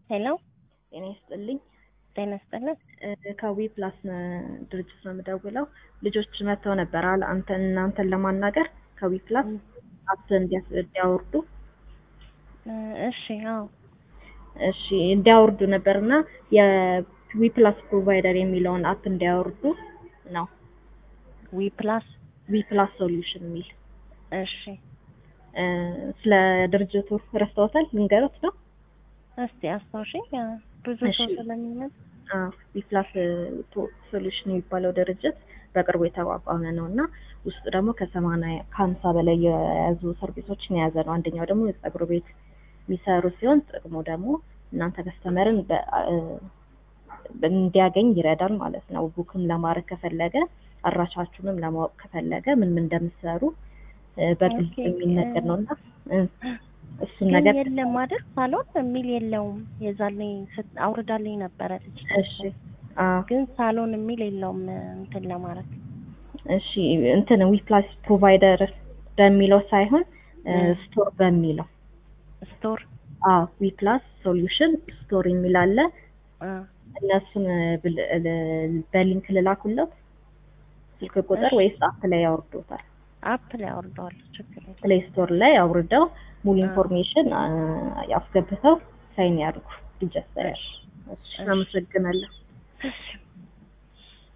ሄሎ ጤና ይስጥልኝ። ጤና ይስጥልን። ከዊ ፕላስ ድርጅት ነው የምደውለው። ልጆች መጥተው ነበር አለ አንተን እናንተን ለማናገር ከዊ ፕላስ አፕ እንዲያወርዱ እሺ፣ አዎ፣ እሺ እንዲያወርዱ ነበርና የዊ ፕላስ ፕሮቫይደር የሚለውን አፕ እንዲያወርዱ ነው። ዊ ፕላስ ዊ ፕላስ ሶሉሽን የሚል እሺ፣ ስለ ድርጅቱ ረስተውታል? ልንገሮት ነው። እስቲ አስታውሽኝ። ብዙ እሺ። ሰው ስለሚመጣ ዊፕላስ ሶሉሽን የሚባለው ድርጅት በቅርቡ የተቋቋመ ነው እና ውስጡ ደግሞ ከሰማንያ ከሀምሳ በላይ የያዙ ሰርቪሶችን የያዘ ነው። አንደኛው ደግሞ የጸጉር ቤት የሚሰሩ ሲሆን ጥቅሙ ደግሞ እናንተ ከስተመርን በ- እንዲያገኝ ይረዳል ማለት ነው። ቡክም ለማድረግ ከፈለገ አድራሻችሁንም ለማወቅ ከፈለገ ምን ምን እንደምትሰሩ እ፣ በግልጽ ኦኬ፣ የሚነገር ነው እና እ፣ እሱን ግን ነገር የለም አይደል? ሳሎን የሚል የለውም። የዛኔ ስት- አውርዳልኝ ነበረ ልጅ እሺ አዎ ግን ሳሎን የሚል የለውም እንትን ለማለት እሺ እንትን ዊፕላስ ፕሮቫይደር በሚለው ሳይሆን እ፣ እ። ስቶር በሚለው ስቶር አዎ ዊፕላስ ሶሉሽን ስቶር የሚል አለ። አ፣ እነሱን ብል- ል- በሊንክ ልላኩለት ስልክ ቁጥር እሺ። ወይስ አፕ ላይ ያወርዱታል? አፕ ላይ አውርደዋል። ችግር የለም። ፕሌይ ስቶር ላይ አውርደው ሙሉ አ። ኢንፎርሜሽን አ፣ ያስገብተው ሳይን ያድርጉ። ሪጀስተር እሺ፣ አመሰግናለሁ። እሺ።